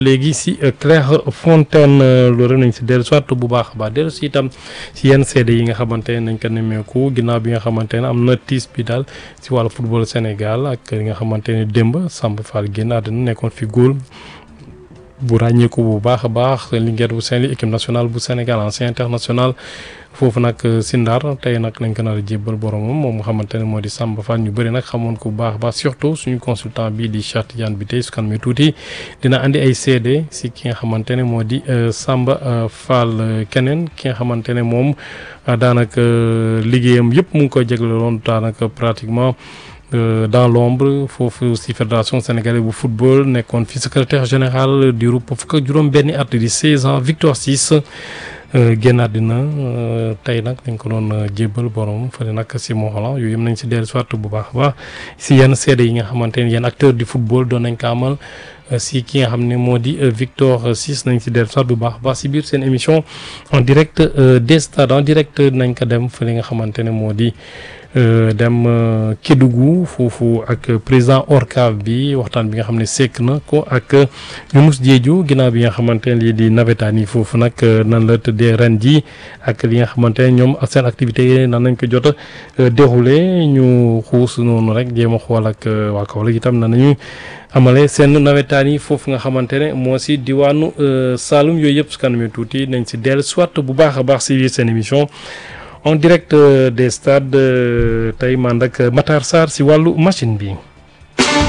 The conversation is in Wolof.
léegi si Clairefontaine loolu nañ si dellu soit bu baax a baax dellu si itam si yenn seede yi nga xamante ne nañ ko nemmeeku ginnaaw bi nga xamante ne am na tiis bi daal si wàllu football Sénégal ak li nga xamante ne démb Samba Fall génn àddina nekkoon fi góol bu ràññeeku bu baax a baax Linguère bu Saint-Louis équipe nationale bu Sénégal ancien international foofu nag si Ndar tey nag lañ ko nar a jébbal boromam moom nga xamante ne moo di Samba Fall ñu bëri nag xamoon ko bu baax a baax surtout suñu consultant bii di Cheikh Tidiane bi tey su kan mi tuuti dina andi ay seede si ki nga xamante ne moo di Samba Fall keneen ki nga xamante ne moom daanaka liggéeyam yëpp mu ngi koy jagleeloon daanaka pratiquement. dans l'ombre foofu ci fédération sénégalaise bu football nekkoon fi secrétaire général du groupe fukk ak juróom benni at di 16 ans Victor Ciss génnaat dina tey nag dañ ko doon jébbal borom fële nag ci Mont-Rolland yooyu yëpp nañ ci dellu soit bu baax a baax ci yenn seede yi nga xamante ne yenn acteur du football doon nañ ko amal si ki nga xam ne moo di Victor Ciss nañ ci dellu soit bu baax a baax ci biir seen émission en direct des stades en direct nañ ko dem fële nga xamante ne moo di dem Kédougou foofu ak président ORCAV bi waxtaan bi nga xam ne sekk na ko ak Younouss Diédhiou ginnaaw bi nga xamante ne lii di nawetaan yi foofu nag nan la tëddee ren ji ak li nga xamante ne ñoom seen activité yi nan nañ ko jot a déroulé ñu xuus noonu rek jéem a xool ak waa Kaolack itam nan nañu amale seen nawetaan yi foofu nga xamante ne moo si diwaanu Saloum yooyu yëpp su kanamee tuuti nañ si dellu soit bu baax a baax si biir seen émission. en direct des stades tey man ak Matar Sarr si wàllu machine bi.